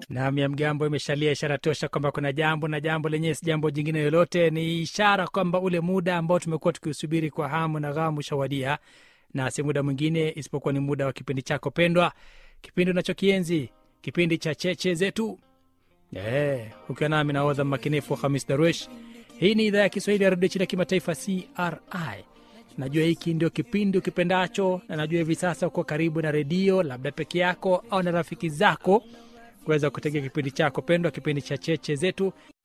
Naam, ya mgambo imeshalia, ishara tosha kwamba kuna jambo, na jambo lenyewe si jambo jingine lolote, ni ishara kwamba ule muda ambao tumekuwa tukiusubiri kwa hamu na ghamu ushawadia, na si muda mwingine isipokuwa ni muda wa kipindi chako pendwa, kipindi unachokienzi, kipindi cha cheche zetu. Eh, ukiwa nami nahodha mmakinifu Hamis Darwesh. Hii ni idhaa ya Kiswahili ya redio chini ya kimataifa CRI. Najua hiki ndio kipindi ukipendacho, na najua hivi sasa uko karibu na redio, labda peke yako au na rafiki zako, kuweza kutegea kipindi chako pendwa, kipindi cha cheche zetu.